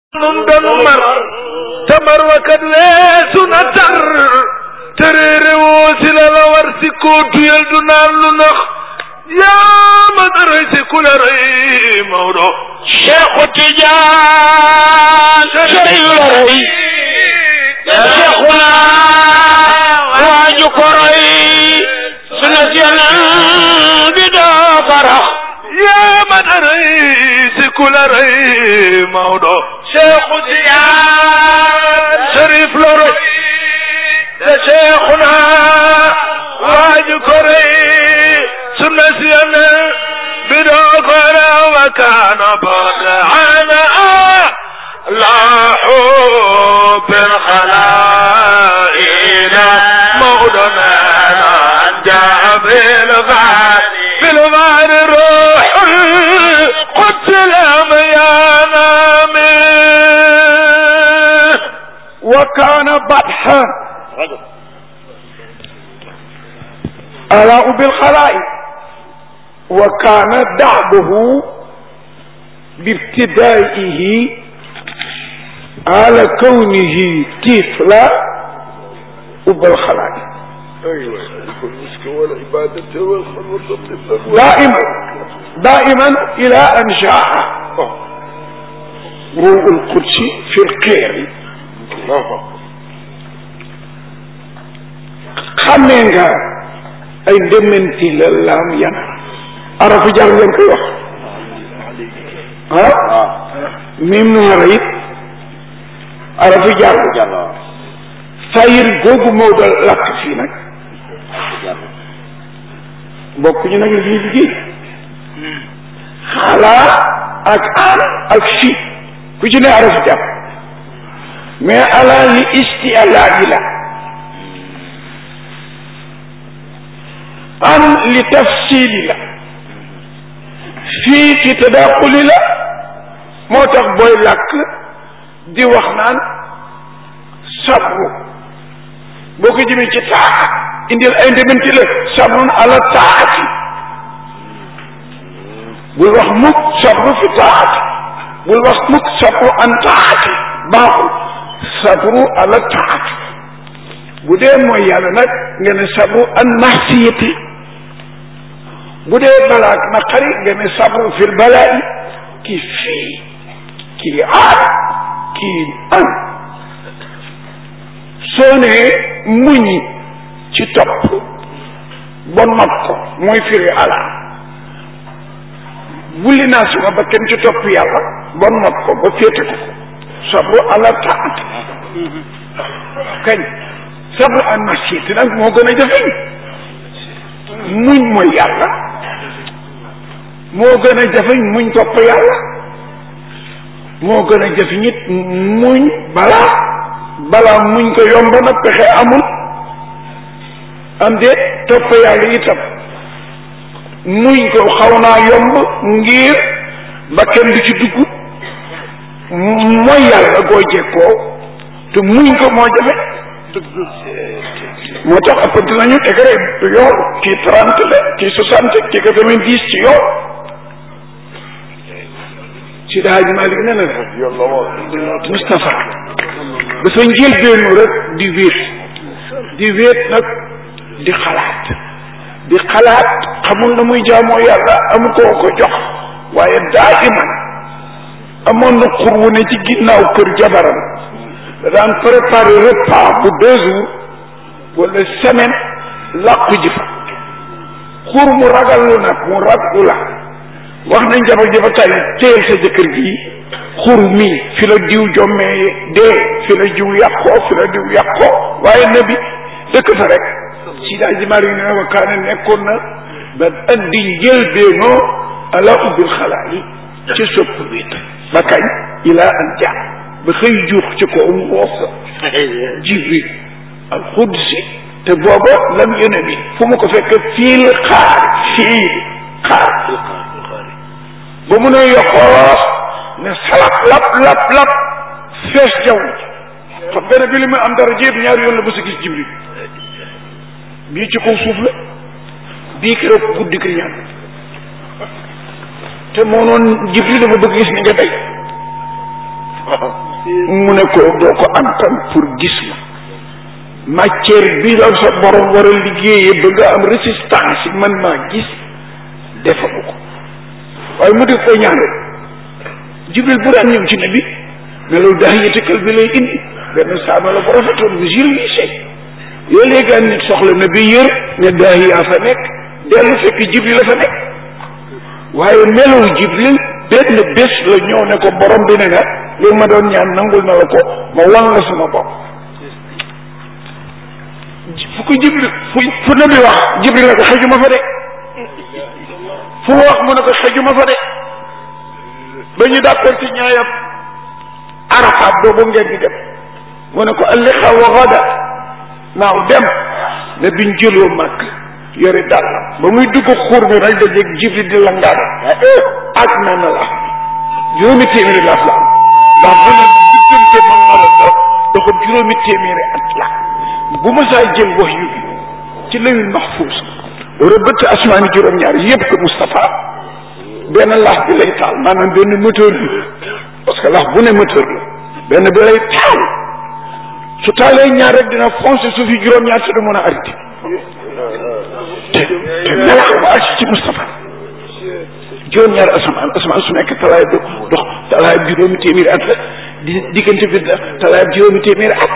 nun danu mar te mar wa kat weesu na tar te réere woo si la la war si koo tuyal du naan lu nax yaa ma daray si ku la rëy Maodo Cheikhu Tijaan sëriñ la rëy Cheikhuna waaju ko roy suna si Yonent bi doo farax yaa ma daray si ku la rëy Maodo Cheikhu Tijaan Sharif la rëy te Cheikhuna waaju ko rëy suna si Yonent bi doo farax wa kaana bad'ana لاحوا بالخلائق موضنا جاء بالغار بالغار روح القدس الأميانا منه وكان بطحا ألاء بالخلائق وكان دعبه بابتدائه على كونه طفلا وبالخلائق أيوة المسك والعبادة والخلوة دائما دائما إلى أن جاء روح القدس في القير xamee nga ay ndementi la laam yan arafu jar ngeen koy wax ah mim noora it arafu jar fayir googu moo doon lakk fii nag bokk ñu nag lii liggéey xaalaa ak aan ak fii ku ci ne arafu jar mais alaa li isti alaa yi la an li tafsili la fii ci tadaquli la moo tax booy làkk di wax naan sabru boo ko jëmee ci taa indil ay ndementi la sabrun ala taati bul wax mukk sabru fi taati bul wax mukk sabru an taati baaxul sabru ala taati bu dee mooy yàlla nag nga ne sabru an mahsiyati bu dee balaak naqari nga ne sabru fil balaa'i kii fii kii aar kii an soo nee muñ ci topp ba not ko mooy firi ala wulli naa suma ba kenn ci topp yàlla ba not ko ba féete ko ko sabru ala taat kañ sabru an masiyati nag moo gën a jafeñ muñ mooy yàlla moo gën a jafeñ muñ topp yàlla moo gën a jafeñ it muñ balaa balaa muñ ko yomb na pexe amul am de topp yàlla itam muñ ko xaw naa yomb ngir ba kenn du ci dugg mooy yàlla goo jekkoo te muñ ko moo jafe moo tax ëppante nañu degré yool kii trente la kii soixante kii quatre-vingt-dix ci yool si daaj Malik ne na Moustapha dafa njëlbeenu rek di wéet di wéet nag di xalaat di xalaat xamul na muy jaamoo yàlla amu ko ko jox waaye daa iman amoon na xur wu ne ci ginnaaw kër jabaram da daan préparé repas bu deux jours wala semaine làqu ji fa xur mu ragal lu nag mu raglu la wax nañ jabar ji fa tey téyel sa jëkkër gi xur mi fi la diw jommee dee fi la diw yàqoo fi la diw yàqoo waaye nabi dëkk fa rek si daa ji mari ne wa kaane nekkoon na ba andi njëlbeenoo ala ubbil xalaa yi ci sopp wéet ba kañ ilaa an ja ba xëy juux ci ko moos jibril al xudsi te booba lam yone bi fu mu ko fekk fiil xaar fiil xaar ba mu ne yoxoos ne salap lap lap lap fees jaww ji xam benn bi li muy am dara jéet ñaari yoon la ba sa gis jibril bii ci kaw suuf la bii keroog guddi ki ñaan te moo noon jibril dafa bëgg gis ni nga day mu ne ko doo ko antan pour gis ma matière bi la sa borom war a liggéeyee ba nga am résistance yi man maa gis defagu ko waaye mu def ko ñaan rek jibril bu daan ñëw ci ne bi melul daa yëtëkal bi lay indi benn saaba la bu rafetoon bu jirlise yoo léegaan nit soxla na bi yër ne daa yaa fa nekk dellu fekk jibril la fa nekk waaye melul jibril benn bés la ñëw ne ko borom bi ne nga li ma doon ñaan nangul na la ko ma wan la sama bopp fu ko jibril fu fu nabi wax jibril ne ko xëjuma fa de fu wax mu ne ko xëjuma fa de ba ñu d'accord ci ñaayam arafaat boobu ngeen di dem mu ne ko alliqa wa gada naaw dem ne biñ jëloo màkk yore dàllam ba muy dugg xuur bi rek dajeeg jibril di la ngaada ak na na la juróomi téeméeri laaf la am ndax bu ne diggante moom na la dox doxul juróomi téeméeri at la bu ma saa jël wax yu bi ci lawil mahfuus rëbbët asmaani juróom-ñaar yëpp ko Moustapha benn laaf bi lay taal maanaam benn moteur bi parce que laaf bu ne moteur la benn bi lay taal su taalee ñaar rek dina foncé su fi juróom-ñaar te du mën a arrêté te te melax ba agsi ci Moustapha juróom-ñaar asamaan asamaan su nekk talaay do dox talaay juróomi téeméeri at la di diggante bi talaay juróomi téeméeri at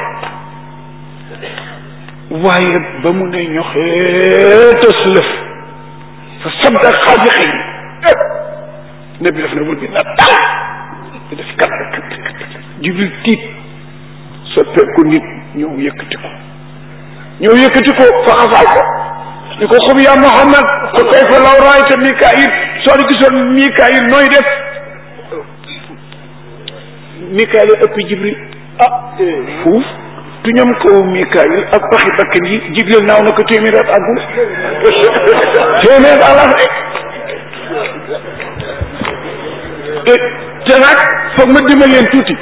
waaye ba mu ne ñoxeetas lëf fa sabda xaaji xëy ne bi def na wul bi na dal di def kat kat kat jibril tiit soppeeku nit ñëw yëkkati ko ñëw yëkkati ko fa xasaal ko ni ko xum yaa Muhammad fa kayfa law raayta Mikaayil soo di gisoon Mikaayil nooy def Mikaayil ëpp Jibril ah fuuf tu ñoom kaw Mikaayil ak paxi bakkan yi Jibril naaw na ko téeméer at àggul téeméer àlaf rek te nag foog ma dimbal leen tuuti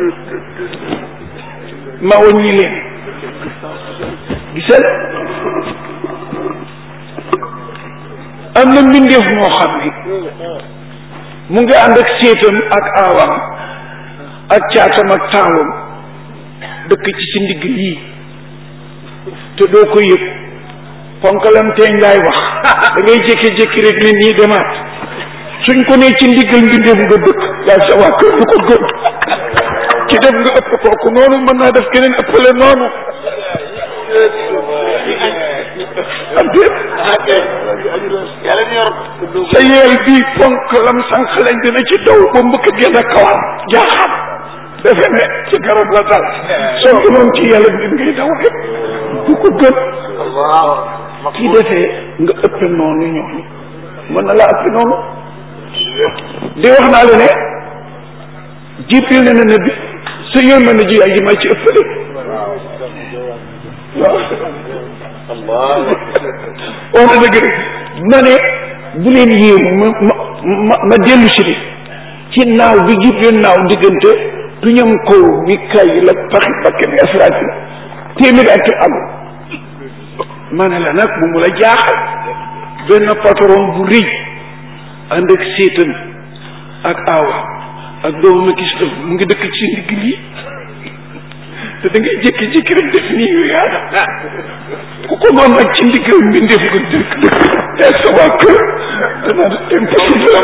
ma wàññi leen gisal am na mbindeef moo xam ni mu ngi ànd ak séetam ak aawam ak caatam ak taawam dëkk ci si ndigg yii te doo ko yëg ponkalam teeñ laay wax da ngay jékki-jékki rek ne nii demaat suñ ko nee ci ndiggal mbindeef nga dëkk yaa sa waa kër du ko gëm ki def nga ëpp kooku noonu mën naa def keneen ëppale noonu am déet sa yeel bii ponk lam sànq lañ dina ci daw ba mbëkk génn kawar jaaxam defe ne ci garab la dal soo ko moom ci yàlla bi ngay daw rek du ko gën kii defee nga ëpp noonu ñooñu mën na laa ëpp noonu di wax naa la ne jibril ne na ne bi sa yërmande ji yaay ji may ci ëppale waaw wax na dëgg rek ma ne bu leen yéemu ma ma ma ma dellu si ni ci naaw bi jibril naaw diggante du ñam kaw mi kay la paxi bakken Israfil téeméeri at ci am ma ne la nag bu mu la jaaxal benn patron bu rëy ànd ak séetan ak aawa ak doomu ma gis mu ngi dëkk ci ndigg lii te da ngay jékki-jékki rek def nii yu yaada ku ko doon nag ci ndiggal mbindeef ko dëkk dëkk te sa waa kër dana impossible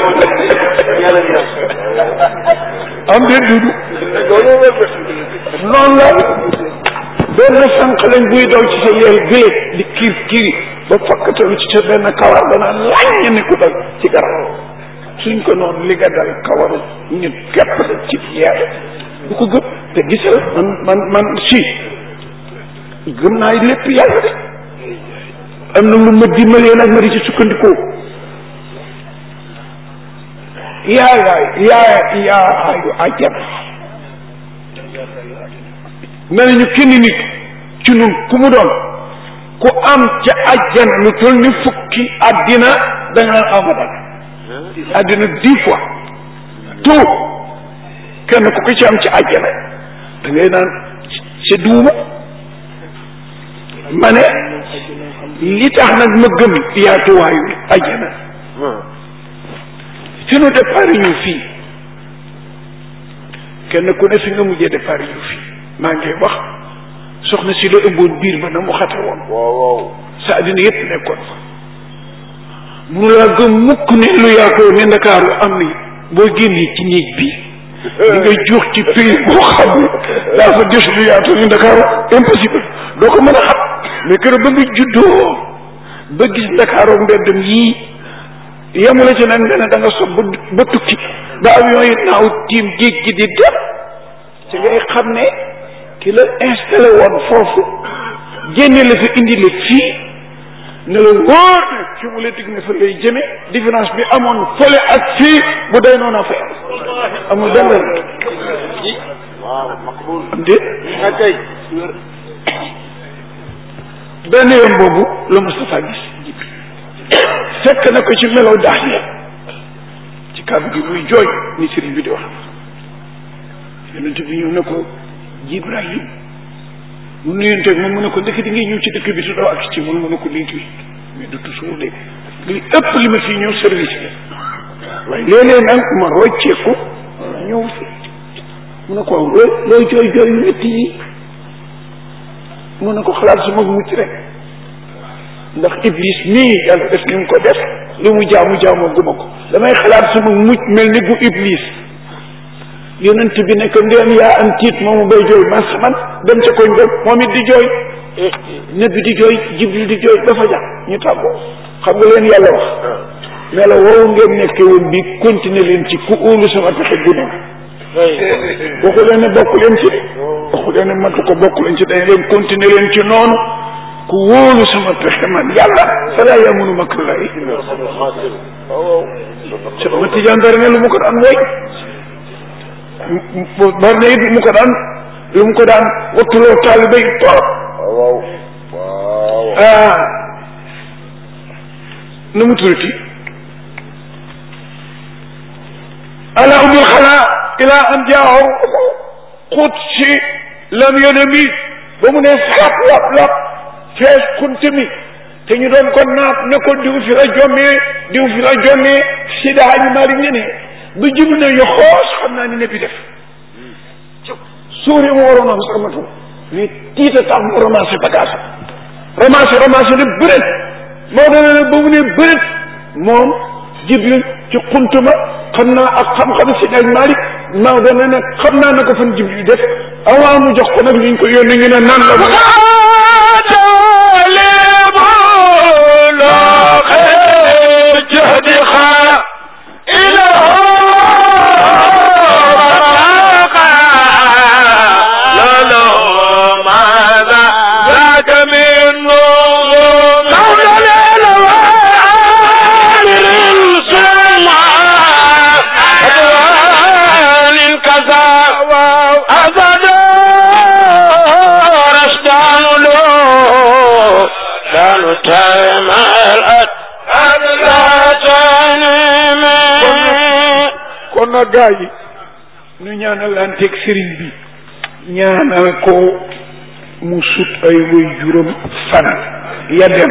am de dudu noonu la benn sànq lañ buy daw ci sa yeel gële di kiir kiiri ba fakkatalu ci sa benn kawar dana laññ ni ku dal ci garab suñ ko noonu li nga dal kawaru ñun képp la ci yeel du ko gëm te gisal man man man si gëm naa lépp yàlla de am na lu ma dimbalee nag ma di ci sukkandikoo yaa yaay yaa yaa yu àjjana nee nañu kenn nit ci nun ku mu doon ku am ca àjjana lu toll ni fukki àddina da nga naan abadan àddina dix fois tout kenn ku ko ci am ci àjjana da ngay naan sa duuma ma ne li tax nag ma gëm yaatuwaayu àjjana fi nu départ ñu fii kenn ku ne fi nga mujjee départ yu fi maa ngi wax soxna si la ëmboon biir ba na mu xate woon waaw waaw sa àddina yépp nekkoon fa munu laa gëm mukk ne lu yaakoo ne ndakaaru am ni boo génnee ci néeg bi di nga juux ci pays boo xam ne daa fa des lu yaatoo ne ndakaaru impossible doo ko mën a xam mais kër ba nga juddoo ba gis ndakaaroo mbeddam yii yemu la ci nag nga ne da nga sob ba ba tukki ba avion yi naaw tiim géej gi di dem ci ngay xam ne ki la installé woon foofu génne la fa indi la fii ne la wóor ne fi mu la dig ne fa lay jëme différence bi amoon fële ak fii bu day noonu a fay amul benn waaw maqbul am déet akay benn yoon boobu la Moustapha gis fekk na ko ci melow daax ya ci kàddu gi muy jooy ni sëriñ bi di wax yonent bi ñëw ne ko Jibrahim mu nuyonteeg moom mu ne ko ndekk di ngay ñëw ci dëkk bi te doo ak ci mun mu ne ko léegi mais du toujours de li ëpp li ma fii ñëw service la waaye léeg-léeg nag ma rocceeku ñëw fi mu ne ko waaw looy looy jooy jooy yu métti yi mu ne ko xalaat su ma mucc rek ndax iblis nii yàlla def ni mu ko def li mu jaamu jaamu guma ko damay xalaat su ma mucc mel ni bu iblis yonent bi nekk ndéem yaa am tiit moomu bay jooy man man dem ca koñ ba moom it di jooy nabi di jooy jibril di jooy ba fa jax ñu tàggoo xam nga leen yàlla wax mais la woowu ngeen nekke woon bi continuer leen ci ku óolu sama pexe bu ne waxu leen ne bokk leen ci waxu leen ne matu ko bokk leen ci dañ leen continuer leen ci noonu ku wóolu sama pexe man yàlla fala yamunu makrallahi Cheikh ma Tidiane dara ne lu mu ko daan woy bari na it lu mu ko daan lu mu ko daan wattuloo taalibe yi torop waaw waaw ah nu mu tuddati ala umul xalaa ila an jaahu xut si lam yonami ba mu ne sap lap lap fees kunte mi te ñu doon ko naat ne ko diw fi la jommee diw fi la jommee si daañu mari ne ne bu jib na yo xoos xam naa ni ne fi def suuri mu waroon am sax matul mais tiita tax mu ramassé bagage ramassé ramassé ne bërét moo doon ne ba mu ne bërét moom jibril ci xuntuma xam naa ak xam-xam si ak Malick maa doon ne xam naa na ko fan jibril def avant mu jox ko nag ñu ko yónni ñu ne nan la ba kon nag gaa yi ñu ñaanalanteeg sëriñ bi ñaanal ko mu sut ay way juróom fan ya dem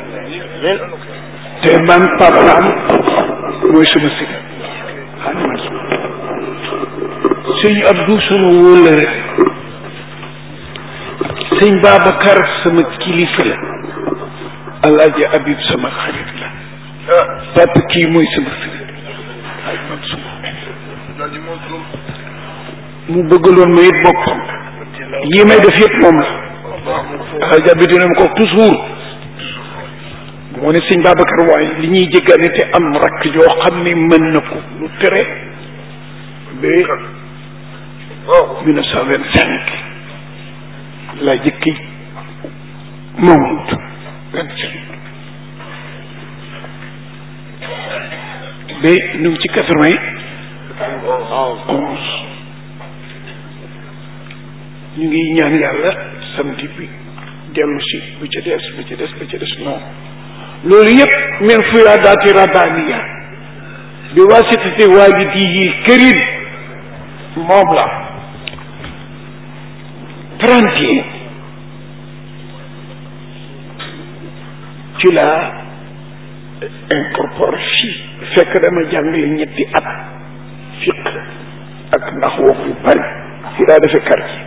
te man papaam mooy sama sëriñ xaaliman sëñ Abdou sama wóolëre sëñ Babacar sama kilifa la alaaji Habib sama xarit la papa kii mooy sama sëriñ xaaj man suma mu bëggaloon ma it boppam yi may def yëpp moom la alaaji Habib dina ma ko toujours moo ne sëñ Babacar waaye li ñuy jéggaane te am rakk joo xam ne mën na ko lu tere ba mille neuf cent vingt cinq laa jëkki Maodo vingt cinq ba ñu ngi ci quatre vingt onze ñu ngi ñaan yàlla samedi bi dellu si bu ca des bu ca des bu ca des non loolu yëpp min fuyaadaati rabbaniya bi wasitati waalidihi karim moom la trente et un ci la incorpore fii fekk dama jàngale ñetti at fiq ak ndax wax yu bari fi daa defee quartier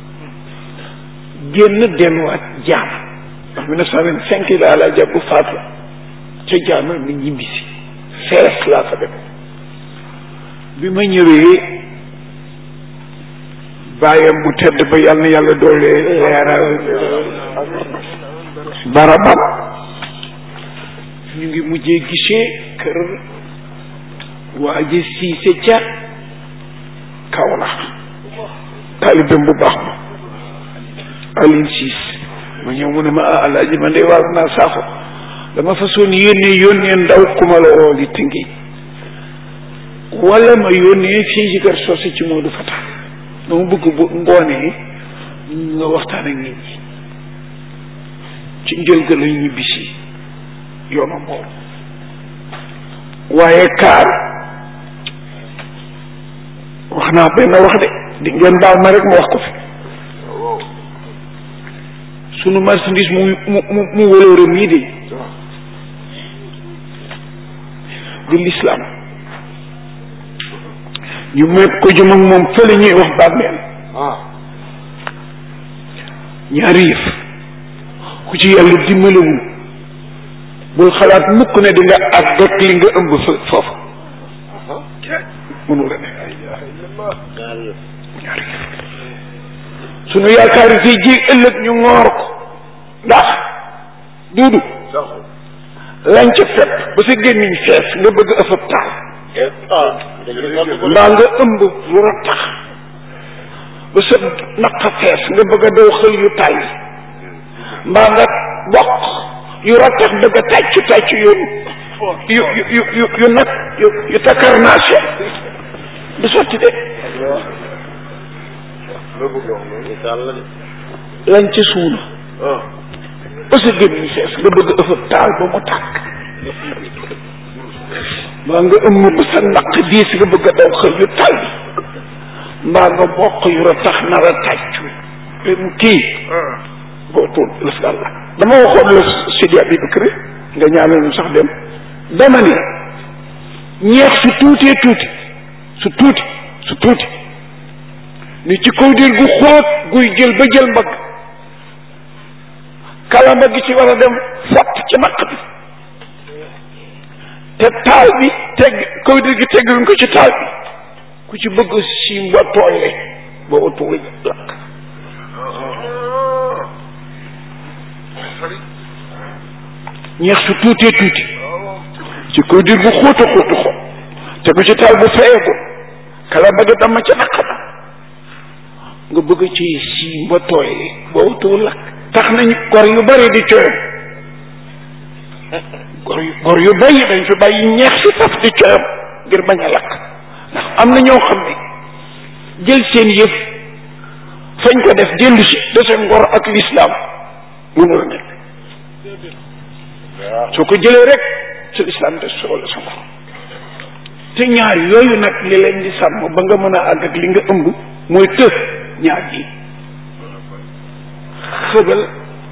génn delluwaat jaam ndax mille neuf cent vingt cinq la laa jàpp faatu ca jaama mi ñibbisi fees laa fa dem bi ma ñëwee bàyyam bu tedd ba yàlla na yàlla doole leeral barabam ñu ngi mujjee gisee kër waa ji siise ca kaw la taalibam bu baax ma Aline Siis ma ñëw mu ne ma ah alaaji man de waar naa saako dama façon yónnee yónnee ndaw ku ma la woo li tëngi wala ma yónnee fii ci kër soose ci Moodu Fata dama bëgg bu ngoonee nga waxtaan ak nit ñi ci njëlga la ñibbisi yoonu boobu waaye kaar wax naa benn wax de di ngeen baal ma rek ma wax ko fi sunu marchandise mu mu mu mu wëlóore mii de di l'islam ñu met ko jëm ak moom fële ñuy wax bàmmeel ñaari yëf ku ci yàlla dimbalewul bul xalaat mukk ne di nga ak dot li nga ëmb fa foofu mënu la ne ñaari yëf sunu yaakaar yi ji ëllëg ñu ngoor ko ndax duudu lañ ca fepp ba sa gémmiñ fees nga bëgg ëffab taal mbaa nga ëmb lu rattax ba sa naqa fees nga bëgg a daw xël yu tàyyi mbaa nga bokk yu rattax bëgg a tàccu tàccu yu yu yu yu yu nag yu yu takarnaase du sotti de lañ ca suuna ba sa gémmiñ fees nga bëgg ëffab taal ba mu tàkk mbaa nga ëmm ba sa naq diis nga bëgg a daw xëy yu tal mbaa nga bokk yu ra tax nar a tàccu mu kii boo tuul lëf daal la dama waxoon la Sidi Abi Bakri nga ñaanal ñu sax dem dama ni ñeex su tuutee tuuti su tuuti su tuuti ni ci kaw dir gu xóot guy jël ba jël mbagg kalamba gi ci war a dem fott ci naq bi te taal bi teg kaw dir gi tegguñ ko ci taal bi ku ci bëgg siim ba tooyle ba utuwuñ lakk ñeex su tuutee tuuti ci kaw dir gu xóota xóotu xóot te bu ci taal bu feeku kalamba gi dama ci naq ba nga bëgg ci siim ba tooyle ba utuwul lakk tax nañ gor yu bari di coyam gor yu gor yu bari dañ fi bàyyi ñeex si faf di coyam ngir bañ a lakk ndax am na ñoo xam ne jël seen yëf fañ ko def dellu si de seen ngor ak lislaam mënul nekk soo ko jëlee rek sa lislaam des soo la sa ngor te ñaar yooyu nag li leen di sàmm ba nga mën a àgg ak li nga ëmb mooy të ñaar yi xëbal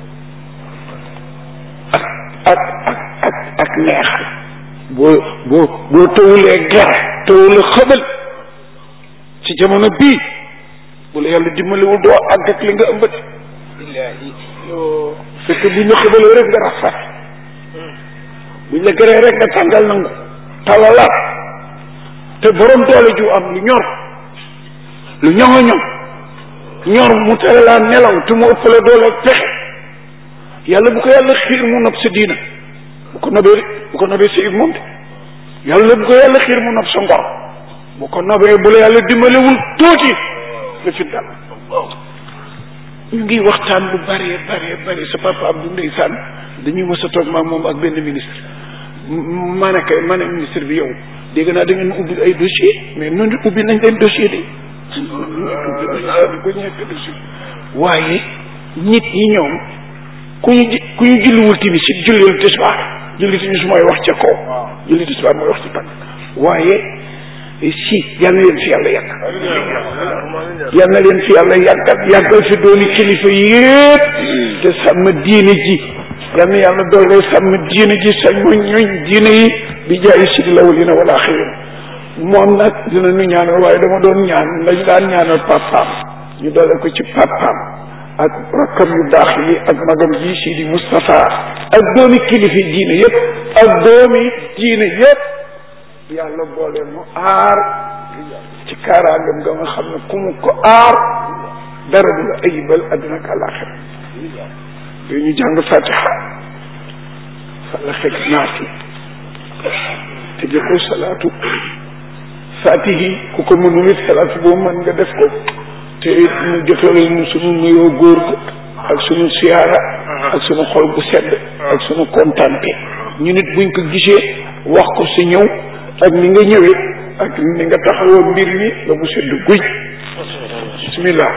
ak ak ak ak ak neexal boo boo boo tawulee ger tawula xëbal ci jamono bii bu la yàlla dimbaliwul doo àgg ak li nga ëmb de fekk bu ñu xëbalee rek nga rafet buñ la gëree rek nga tàngal nangu talalaat te borom doole ju am lu ñor lu ñoŋo ñoŋ ñor mu tere laa nelaw te mu ëppale doole pexe yàlla bu ko yàlla xiir mu nopp sa diina bu ko nobee bu ko nobee sa moom de yàlla bu ko yàlla xiir mu nopp sa ngor bu ko nobee bu la yàlla dimbalewul tuuti nga fi dal ñu ngi waxtaan lu bëree bëree bëri sa papa Abdou ndeysaan dañuy mës a toog maag moom ak benn ministre ma ne kay ma ne ministre bi yow dégg naa da ngeen ubbi ay dossier mais noonu ubbi nañ leen dossier de ko ñekk dossier waaye nit ñi ñoom ku ñu ji ku ñu julliwul timis si jullil tisbaar julli timis mooy wax ca kaw julli tisbaar mooy wax ci tànk waaye si yal na leen fi yàlla yàgg yal na leen fi yàlla yàggal yàggal fi dooni kilifa yépp te sàmm diine ji yal na yàlla doole sàmm diine ji sañ ma ñooñ diine yi bi jaay si di lawalina wala axirin moom nag dina nu ñaanal waaye dama doon ñaan lañ daan ñaanal papaam ñu dale ko ci papaam ak rakkam yu baax yi ak magam ji Sidi Moustapha ak doomi kilifi diine yëpp ak doomi diine yëpp yàlla boole mu aar ci kaaraangam nga nga xam ne ku mu ko aar dara du la ayibal adduna ak àllaaxira yooyu ñu jàng fatiha fala xeg naati te jëkko salaatu fatihi ku ko mënul it salaatu boobu mën nga def ko te it ñu jotalal ñu sunu nuyoo góor ko ak sunu siyaara ak sunu xol bu sedd ak sunu kontante ñu nit buñ ko gisee wax ko si ñëw ak ni nga ñëwee ak ni nga taxawoo mbir mi ba mu sedd guy bismillah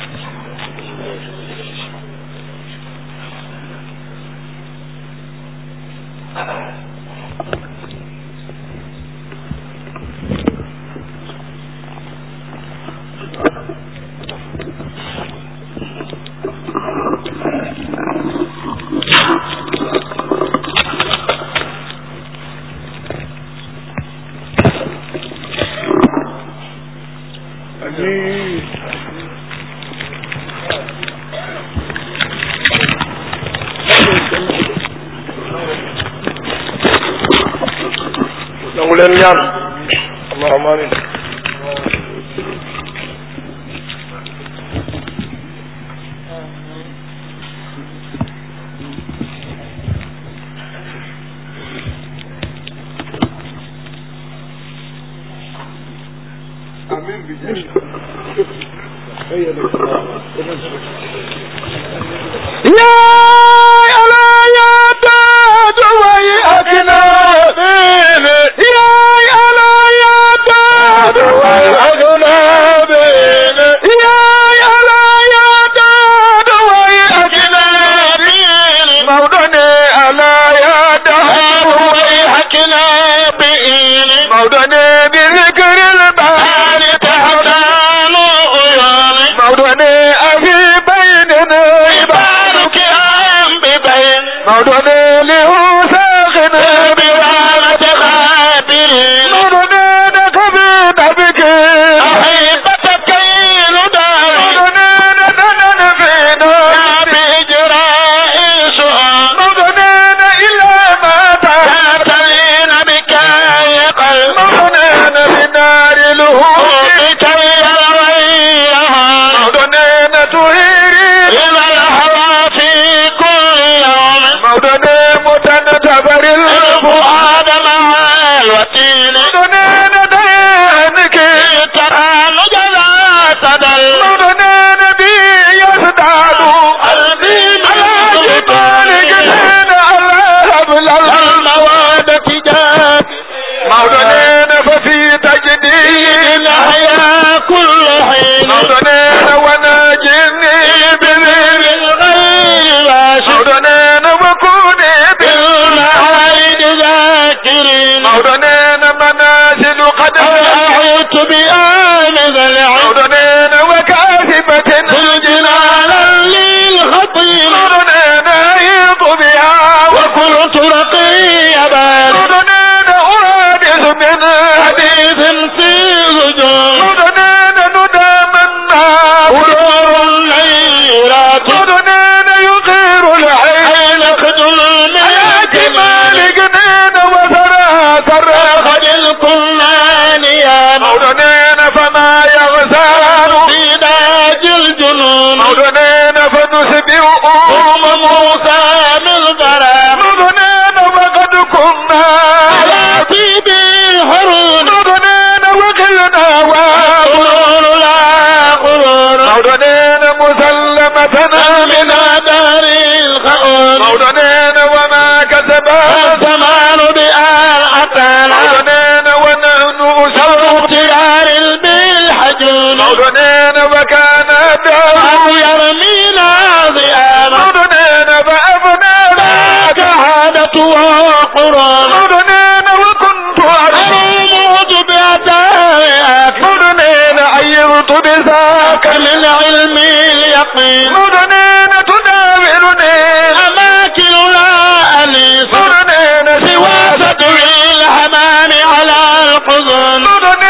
amiin nangu leen ñaan allahumma amin yaay ala yaa daadu way akina yaay ala yaa daadu way akina yaay ala yaa daadu way akina Maodo ne ala yaa daadu way akina Maodo ne bi zikril baari taxtaanu Maodo ne afi baynina ibaaruki am bi bayn Maodo ne li usaaxina bi raamati xaadirin Maodo ne naka bi nabiki ahibata kaylu daar Maodo ne na danan fi naar bi ijraa'i su'aal Maodo ne na ilaa ma taataliina bi kayi qalb Maodo ne na bi naari luhuumi kay yarayyaha Maodo ne na tuhiri إلى الهوى في كل يوم مودنا متنتبر الفؤاد مع الوتين مودنا دينك ترى نجلا تدل مودنا نبي يزداد قلبي على جبالك زين على هبل المواد جاد مودنا ففي تجديد حيا كل حين مودنا وناجني بذل الغير راشد مودنا وكوني بالمعايد ذاكرين مودنا منازل قد أحيط بآن ذا العين مودنا وكاذبة في الجنان للخطير مودنا يض بها وكنت رقيبا مودنا أرادس من حديث في زجاج مودنا ندامنا ودور الليلات مودنا يغير العين خدل الميات مالكنا وثرى ثرى خد الكنان يا مودنا فما يغزال في داج الجنون مودنا فنسبئ أم موسى من ذرى مودنا وقد كنا على طيب الحرون مودنا وقلنا وغرور لا غرور مودنا مسلمة من دار الخؤون مودنا وما كسب الزمان بآل عتانا مودنا ونحن شر اختيار بالحجون مودنا وكان دار يرمينا ضيانا مودنا فأفنى ذاك عادة وقرآن مودنا وكنت أروم بأدائك مودنا عيرت بذاك من علم اليقين مودنا تداولني أماكن لا أنيس مودنا سوى سدر الحمام على الحزن مودنا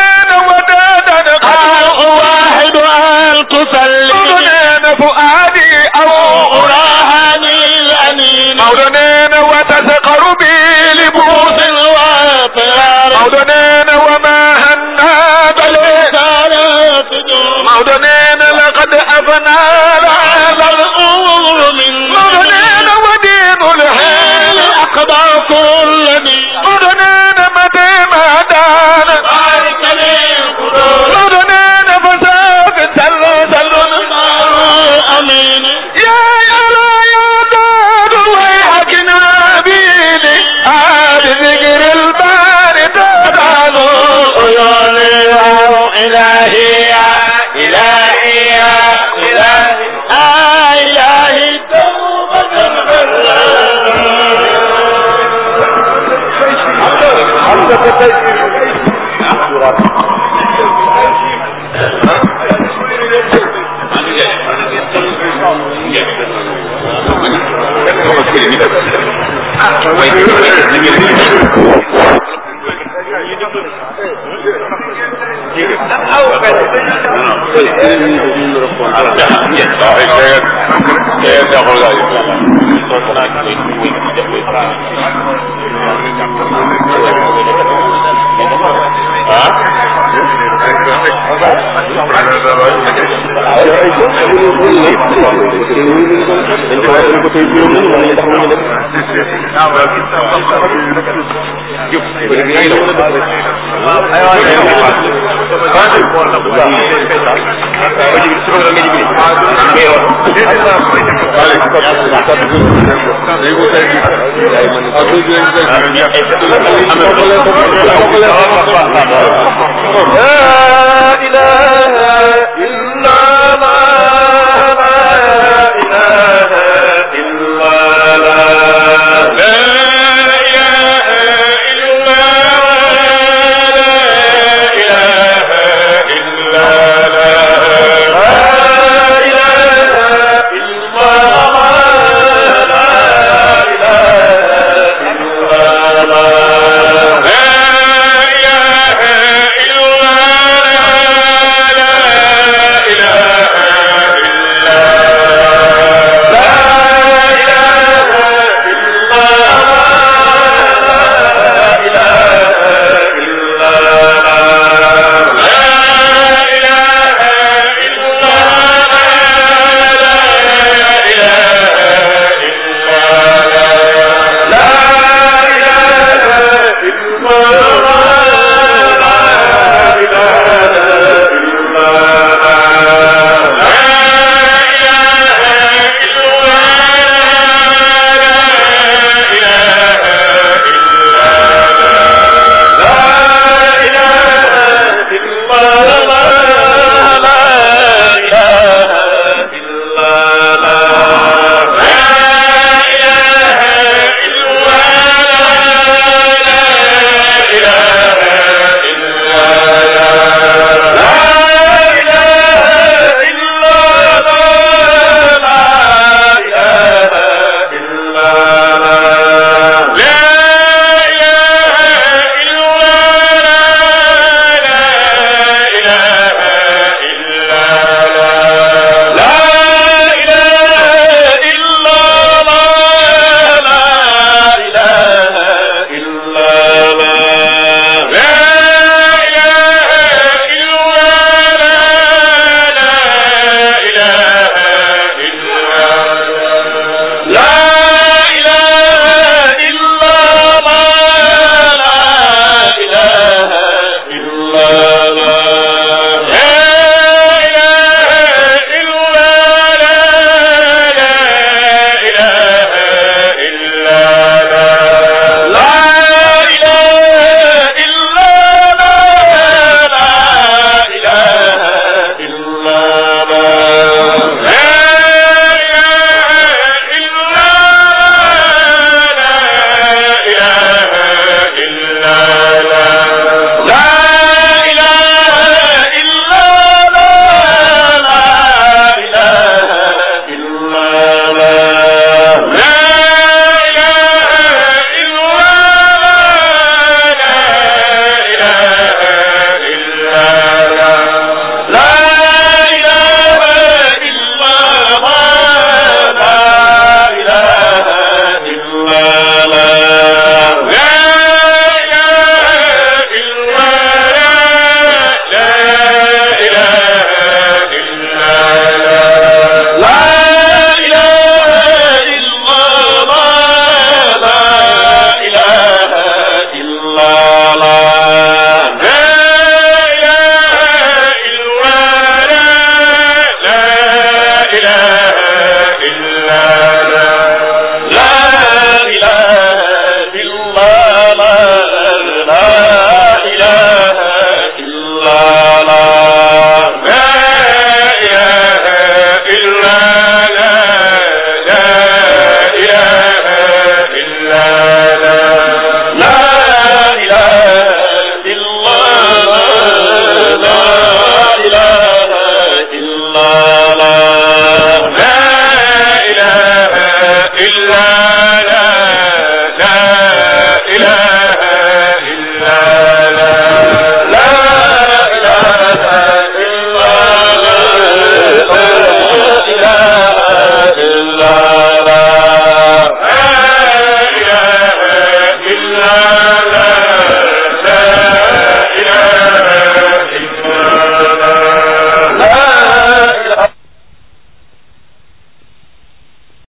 فؤادي أو أراهني الأنين مولدين وتسقر بي لبوس وطيار مولدين وما هنا بل رسالة مولدين لقد أفنى هذا الأمر من مولدين ودين الحيل أقضى كل من مولدين متى ما دان بارك لي القدور مولدين فساق سل سل أمين يا يلا يا دار ويحك نبيني عاد ذكر الباري تدعو عيوني إلهي يا إلهي يا إلهي آه إلهي توبة لا إله